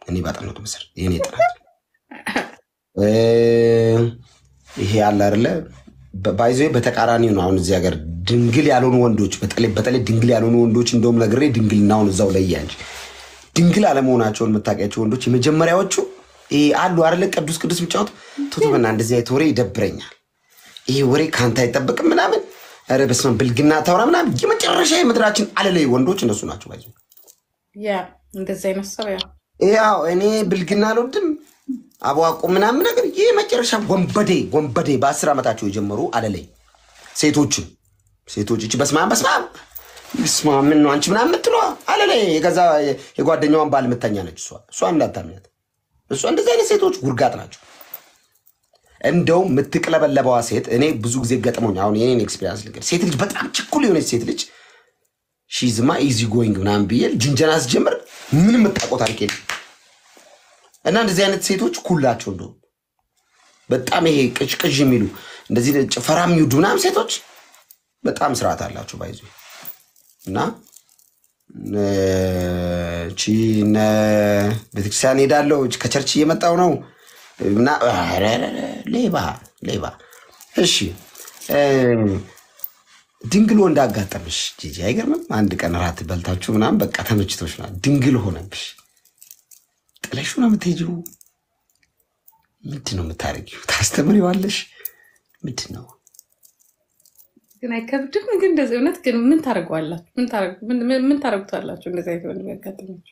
እኔ ባጠናሁት መሰረት የኔ ጥናት እ፣ ይሄ አለ አይደለ ባይዘ በተቃራኒው ነው። አሁን እዚህ ሀገር ድንግል ያልሆኑ ወንዶች በተለይ በተለይ ድንግል ያልሆኑ ወንዶች እንደውም ነግሬ ድንግልናውን እዛው ለያ እንጂ ድንግል አለመሆናቸውን የምታውቂያቸው ወንዶች የመጀመሪያዎቹ ይሄ አሉ አይደለ ቅዱስ ቅዱስ የሚጫወቱ ቶቶበና እንደዚህ አይነት ወሬ ይደብረኛል። ይሄ ወሬ ከአንተ አይጠበቅም ምናምን ኧረ በስመ አብ ብልግና ታውራ ምናምን የመጨረሻ የምድራችን አለላይ ወንዶች እነሱ ናቸው። ባይዘ ያ እንደዚ አይነት ሰው ያ ያው እኔ ብልግና አልወድም አቧቁ ምናምን ነገር ይህ መጨረሻ ወንበዴ ወንበዴ በአስር ዓመታቸው የጀመሩ አለላይ ሴቶችን ሴቶች እች በስማም በስማም ስማ ምን ነው አንቺ ምናምን የምትለዋ አለላይ የገዛ የጓደኛዋን ባል ምተኛ ነች እሷ እሷ እንዳታምኛት እሷ እንደዚህ አይነት ሴቶች ጉርጋጥ ናቸው። እንደው የምትቅለበለበዋ ሴት እኔ ብዙ ጊዜ ገጥሞኝ አሁን የኔን ኤክስፔሪንስ ልንገር ሴት ልጅ በጣም ችኩል የሆነች ሴት ልጅ ሺዝማ ኢዚ ጎይንግ ምናምን ብዬ ጅንጀና ስጀምር ምንም የምታውቀው ታሪክ የለም። እና እንደዚህ አይነት ሴቶች ኩላቸው እንደው በጣም ይሄ ቅዥቅዥ የሚሉ እንደዚህ ጭፈራ የሚውዱ ምናምን ሴቶች በጣም ስርዓት አላቸው ባይዙ እና እ፣ ቺ እነ ቤተክርስቲያን ሄዳለሁ ከቸርች እየመጣው ነው እና ኧረ፣ ኧረ፣ ኧረ፣ ሌባ ሌባ። እሺ እ፣ ድንግል ወንድ አጋጠምሽ ጂጂ አይገርምም? አንድ ቀን ራት በልታችሁ ምናምን በቃ ተመችቶሽ ና ድንግል ሆነብሽ ጥለሹ ነው የምትሄጂው? ምንድን ነው የምታደርጊው? ታስተምሪዋለሽ? ምንድን ነው ግን አይከብድም። ግን እንደዚህ እውነት ግን ምን ታደርገዋላችሁ? ምን ታደርጉ- ምን- ምን- ምን ታደርጉታላችሁ? እንደዚህ አይነት ወንድ ቢያጋጥማችሁ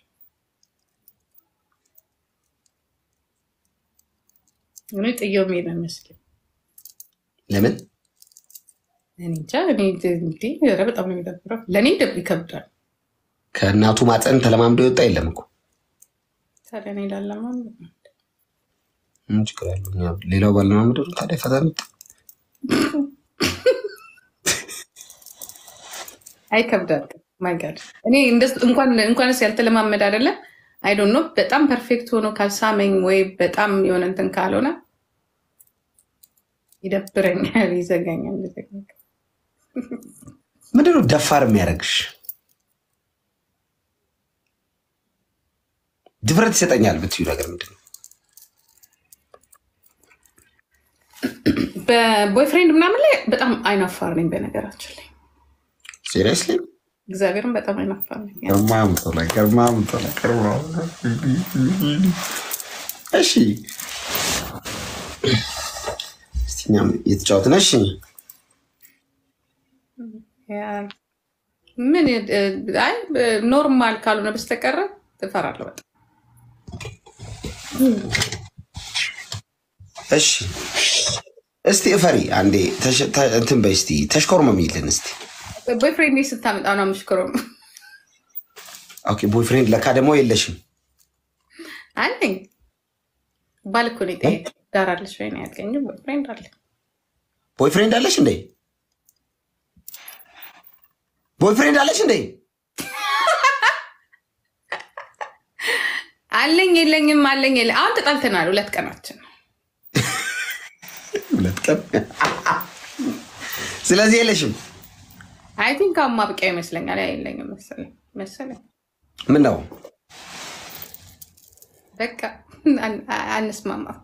እኔ ጥየው መሄድ ነው የሚመስለኝ። ለምን እኔ እንጃ። እኔ እንዲህ ኧረ በጣም ነው የሚደብረው። ለእኔ ደብ ይከብዳል። ከእናቱ ማፀን ተለማምዶ የወጣ የለም እኮ ታዲያ እኔ ላለማ ምን ችግር ያለው? እኛ ሌላው ባለማምዶ ታዲያ ፈታ ምት አይከብዳል። ማይጋድ እኔ እንደስ- እንኳን እንኳንስ ያልተለማመድ አይደለ አይ ዶንት ኖ በጣም ፐርፌክት ሆኖ ካልሳመኝ ወይ በጣም የሆነ እንትን ካልሆነ ይደብረኛል፣ ይዘጋኛል። ይዘጋኛል። ምንድን ነው ደፋር የሚያደርግሽ? ድፍረት ይሰጠኛል ብትዩ ነገር ምንድን ነው? በቦይፍሬንድ ምናምን ላይ በጣም አይናፋር ነኝ። በነገራችን ላይ ሲሪየስሊ እግዚአብሔርን በጣም አይናፋር ነኝ። ገርማምጦላ ገርማምጦላ ገርማ እሺ እስቲ እኛም እየተጫወትን እሺ ያ- ምን እ፣ አይ ኖርማል ካልሆነ በስተቀረ ትፈራለሁ በጣም እሺ እስቲ እፈሪ አንዴ ተሽ- ተ- እንትን በይ እስቲ ተሽኮርመሚልን እስቲ ቦይፍሬንድ ስታመጣ ነው ምሽክሮ ኦኬ ቦይፍሬንድ ለካ ደግሞ የለሽም አለኝ ባል እኮ ነው የጠየቀኝ። ዳር አለሽ ወይ ነው ያልከኝ። ቦይፍሬንድ አለ ቦይፍሬንድ አለሽ እንዴ ቦይፍሬንድ አለሽ እንዴ አለኝ የለኝም አለኝ የለ አሁን ተጣልተናል። ሁለት ቀናችን ነው። ሁለት ቀን ስለዚህ የለሽም አይ ቲንክ አሁን ማብቂያ ይመስለኛል። አይ የለኝም መሰለኝ መሰለኝ ምን ነው በቃ አን- አንስማማም።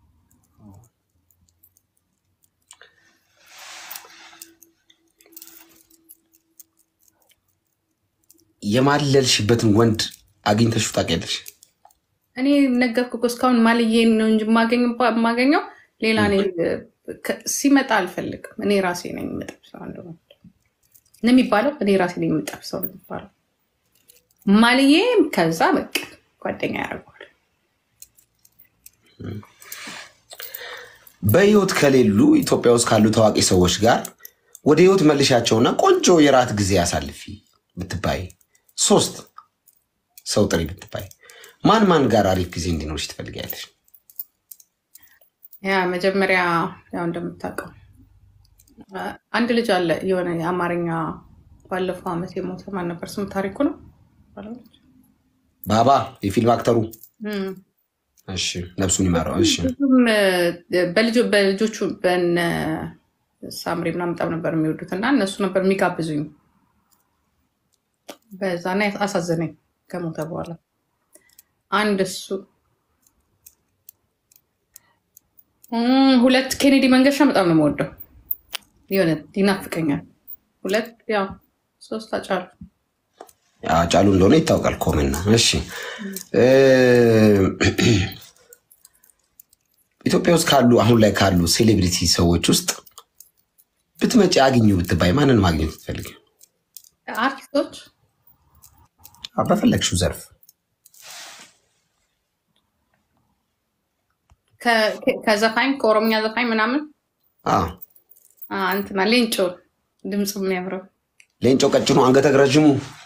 የማለልሽበትን ወንድ አግኝተሽው ታውቂያለሽ እኔ ነገርኩ እኮ እስካሁን ማልዬን ነው እንጂ የማገኝ- የማገኘው ሌላ እኔ ከ- ሲመጣ አልፈልግም። እኔ ራሴ ነኝ የምጠብሰው አንድ ወንድ ነው የሚባለው። እኔ ራሴ ነኝ የምጠብሰው ነው የሚባለው። ማልዬ ከዛ በቃ ጓደኛ ያደርገዋል። በህይወት ከሌሉ ኢትዮጵያ ውስጥ ካሉ ታዋቂ ሰዎች ጋር ወደ ህይወት መልሻቸውና ቆንጆ የራት ጊዜ አሳልፊ ብትባይ ሶስት ሰው ጥሪ ብትባይ ማን ማን ጋር አሪፍ ጊዜ እንዲኖርሽ ትፈልጊያለሽ? ያ መጀመሪያ ያው እንደምታውቀው አ- አንድ ልጅ አለ የሆነ የአማርኛ ባለፈው ዓመት የሞተ ማን ነበር ስሙ? ታሪኩ ነው ባባ የፊልም አክተሩ እም። እሺ፣ ነፍሱን ይማረው። እሺ፣ ብዙም እ፣ በልጆ- በልጆቹ በነ ሳምሪ ምናምን በጣም ነበር የሚወዱት እና እነሱ ነበር የሚጋብዙኝ። በዛና አሳዘነኝ ከሞተ በኋላ አንድ እሱ እም፣ ሁለት ኬኔዲ መንገሻ በጣም ነው የምወደው። የሆነ ይናፍቀኛል። ሁለት ያው ሶስት አጫሉ አጫሉ እንደሆነ ይታወቃል። ኮመና እሺ እ፣ ኢትዮጵያ ውስጥ ካሉ አሁን ላይ ካሉ ሴሌብሪቲ ሰዎች ውስጥ ብትመጪ አግኙ ብትባይ ማንን ማግኘት ትፈልግ? አርቲስቶች በፈለግሽው ዘርፍ ከ- ከ- ከዘፋኝ ከኦሮምኛ ዘፋኝ ምናምን አዎ። አ፣ እንትና ሌንጮ ድምፁ የሚያምረው ሌንጮ ቀጭኑ አንገተ ረዥሙ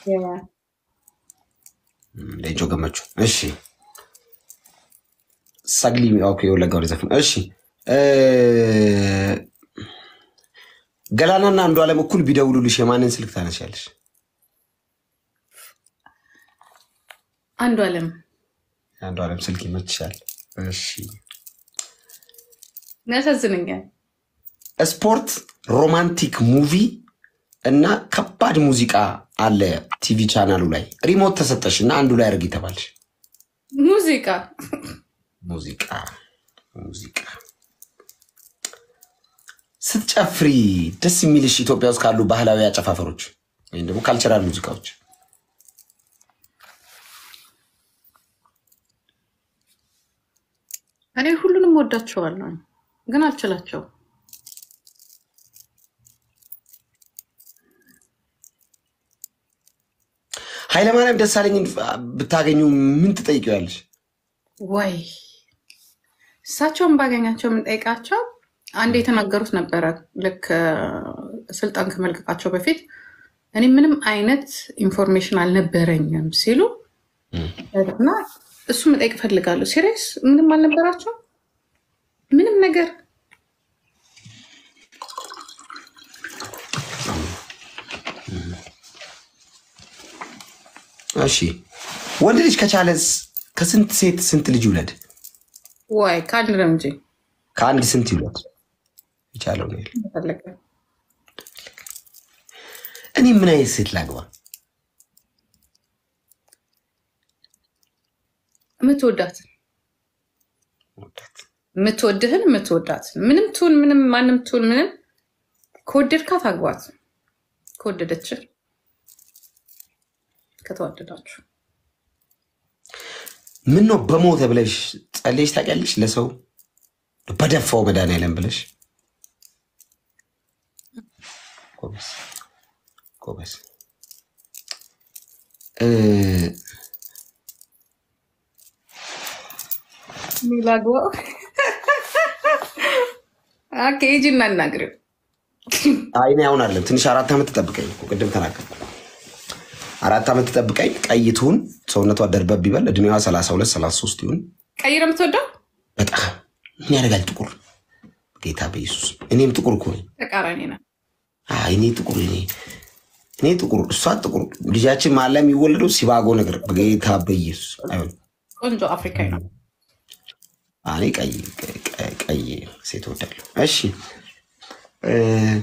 ሌንጮ ገመቹ። እሺ ሰግሊ ኦኬ፣ የወለጋ ወደ ዘፈን እሺ እ፣ ገላናና አንዱ ዓለም እኩል ቢደውሉልሽ የማንን ስልክ ታነሻለሽ? አንዱ አለም የአንዱ ዓለም ስልክ ይመችሻል። እሺ ያሳዝነኛል። ስፖርት፣ ሮማንቲክ ሙቪ እና ከባድ ሙዚቃ አለ ቲቪ ቻናሉ ላይ ሪሞት ተሰጠሽ እና አንዱ ላይ አድርግ ተባልሽ። ሙዚቃ ሙዚቃ ሙዚቃ ስትጨፍሪ ደስ የሚልሽ ኢትዮጵያ ውስጥ ካሉ ባህላዊ አጨፋፈሮች ወይም ደግሞ ካልቸራል ሙዚቃዎች እኔ ሁሉንም ወዳቸዋለሁ፣ ግን አልችላቸውም። ኃይለማርያም ደሳለኝን ብታገኙ ምን ትጠይቂዋለሽ? ወይ እሳቸውን ባገኛቸው የምንጠይቃቸው አንድ የተናገሩት ነበረ። ልክ እ፣ ስልጣን ከመልቀቃቸው በፊት እኔ ምንም አይነት ኢንፎርሜሽን አልነበረኝም ሲሉ እና እሱ መጠየቅ እፈልጋለሁ። ሲሪየስ ምንም አልነበራቸው ምንም ነገር እሺ ወንድ ልጅ ከቻለስ ከስንት ሴት ስንት ልጅ ይውለድ? ወይ ከአንድ ነው እንጂ ከአንድ ስንት ይውለድ? የቻለው ነው ያለው። ፈለገ እኔ ምን አይነት ሴት ላግባ? የምትወዳት የምትወድህን የምትወዳት ምንም ትሁን ምንም ማንም ትሁን ምንም ከወደድካት አግባት። ከወደደች ከተዋደዳችሁ ምን ነው በሞተ ብለሽ ጸለይሽ ታውቂያለሽ? ለሰው በደፋው መድኃኒዓለም ብለሽ ጎበዝ ጎበዝ እ፣ ላግባ ኬጂ እናናግር አይ እኔ አሁን አለም ትንሽ አራት ዓመት ትጠብቀኝ እኮ ቅድም ተናገር አራት ዓመት ትጠብቀኝ። ቀይ ትሁን ሰውነቷ ደርበብ ይበል። እድሜዋ ሰላሳ ሁለት ሰላሳ ሶስት ይሁን። ቀይረ የምትወደው በጣም ምን ያደርጋል ጥቁር ጌታ በኢየሱስ እኔም ጥቁር እኮ ነኝ። ተቃራኒ ነው። አይ እኔ ጥቁር እኔ እኔ ጥቁር እሷ ጥቁር ልጃችን ማላ የሚወለደው ሲባጎ ነገር በጌታ በኢየሱስ አይሆንም። ቆንጆ አፍሪካዊ ነው። እኔ ቀይ ቀይ- ቀይ ሴት ወዳለሁ። እሺ እ፣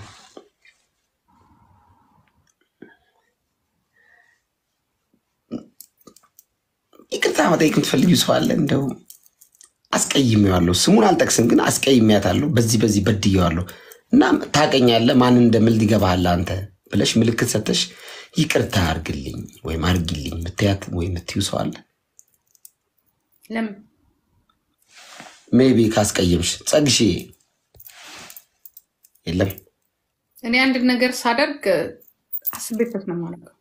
ይቅርታ መጠየቅ የምትፈልጊው ሰው አለ? እንደው አስቀይሜዋለሁ፣ ስሙን አልጠቅስም፣ ግን አስቀይሜያታለሁ፣ በዚህ በዚህ በድዬዋለሁ እና ታውቀኛለህ፣ ማንን እንደምል ይገባሃል አንተ ብለሽ ምልክት ሰተሽ ይቅርታ አርግልኝ ወይም አርጊልኝ ምትያት ወይም ምትዩ ሰው አለ? ለምን ሜቢ ካስቀየምሽ ጸግሼ የለም እኔ አንድ ነገር ሳደርግ አስቤበት ነው ማለት ነው።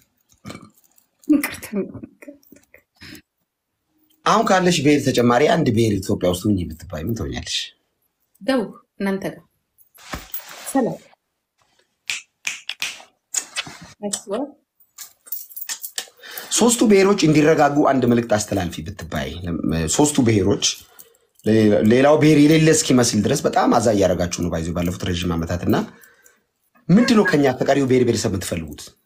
ይቅርታ አሁን ካለሽ ብሔር ተጨማሪ አንድ ብሔር ኢትዮጵያ ውስጥ ሁኚ ብትባይ ምን ትሆኛለሽ? ደቡብ እናንተ ጋር ሰላም አይስወር ሶስቱ ብሔሮች እንዲረጋጉ አንድ መልእክት አስተላልፊ ብትባይ። ሶስቱ ብሔሮች ሌላው ብሔር የሌለ እስኪመስል ድረስ በጣም አዛ እያደረጋችሁ ነው ባይዞ ባለፉት ረዥም ዓመታት እና ምንድን ነው ከኛ ከቀሪው ብሔር ብሔረሰብ የምትፈልጉት?